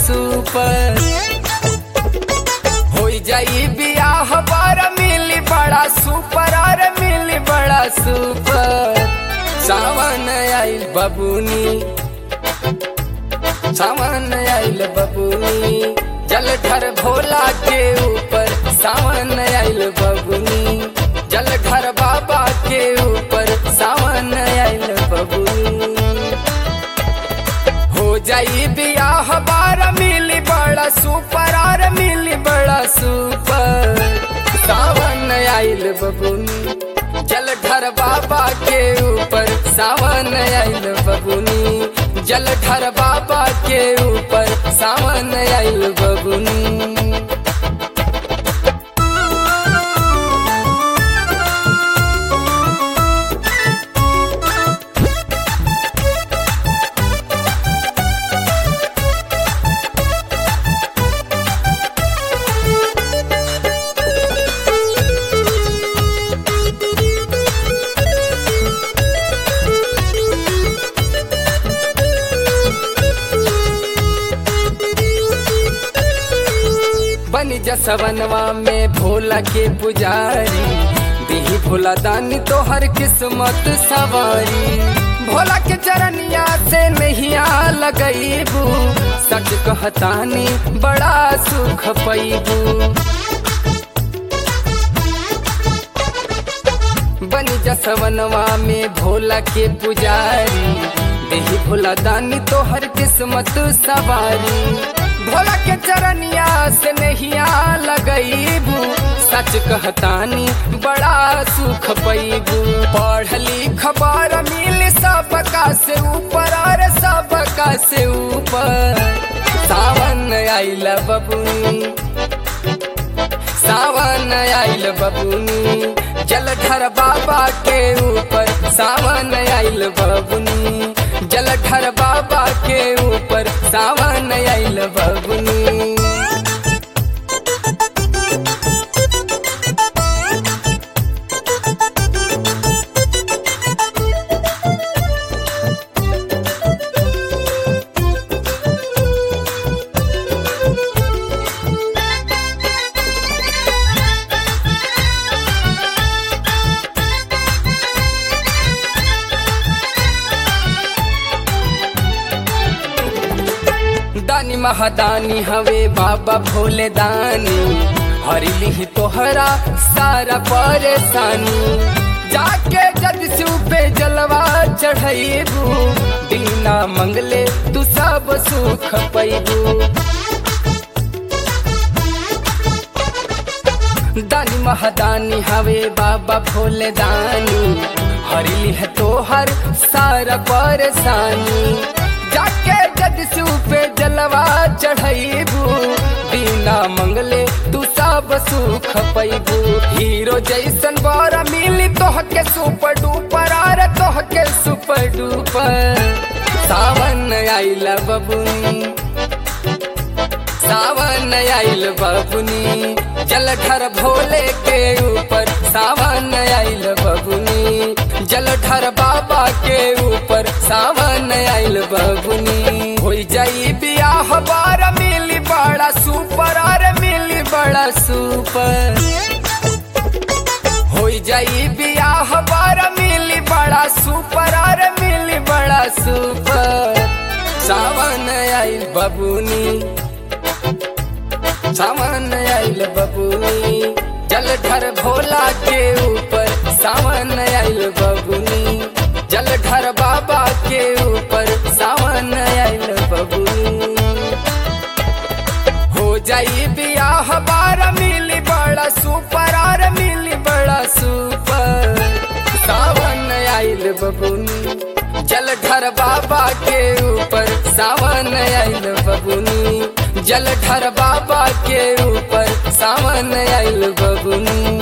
super हो जाई बियाह बार मिली बड़ा सुपर और मिली बड़ा सुपर सावन आइल बबुनी सावन आइल बबुनी जलधर भोला के ऊपर सावन आइल बबुनी जलधर बाबा के ऊपर सावन आइल बबुनी हो जाई बियाह बार मिली बड़ा सुपर और मिली बड़ा सुपर सावन आइल बबुनी जलधर बाबा के ऊपर सावन आइल बबुनी जलधर बाबा के ऊपर सावन आइल बबुनी बनी जसवनवा में भोला के पुजारी दिही भोला दानी तो हर किस्मत सवारी भोला के चरनिया से नहिया लगईबू सच कहतानी बड़ा सुख पैबू बनी जसवनवा में भोला के पुजारी देही भोला दानी तो हर किस्मत सवारी भोला के चरनिया से नहिया लगईबू सच कहतानी बड़ा सुख पैबू पढ़ लिख बार मिल सबका से ऊपर और सबका से ऊपर सावन आइल बबुनी सावन आइल बबुनी जलधर बाबा के ऊपर सावन आइल बबुनी जलधर बाबा के ऊपर सावन आइल बबुनी दानी महादानी हवे बाबा भोले दानी हरी लिही तोहरा सारा परेशानी जाके जद पे जलवा चढ़ेबू बिना मंगले तू सब सुख पैबू दानी महादानी हवे बाबा भोले दानी हरी है तोहर सारा परेशानी जाके जद पे जलवा चढ़ेबू बिना मंगले तू सब सुख पैबू हीरो जैसन बारा मिली तोह के सुपर डुपर आर तोह के सुपर डुपर सावन आइला बबुनी सावन आइल बबुनी जलधर भोले के ऊपर सावन आइल बबुनी जलधर बाबा के ऊपर सावन आइल बबुनी हो जाई बियाह बार मिली बड़ा सुपर और मिली बड़ा सुपर हो जाई बियाह बार मिली बड़ा सुपर और मिली बड़ा सुपर सावन आइल बबुनी सावन आइल बबुनी जलधर भोला के ऊपर सावन आइल बबुनी जलधर बाबा के ऊपर सावन आइल बबुनी हो जाई बियाह बार मिली बड़ा सुपर और मिली बड़ा सुपर सावन आइल बबुनी जलधर बाबा के ऊपर सावन आइल बबुनी जलधर बाबा के ऊपर सावन आइल बबुनी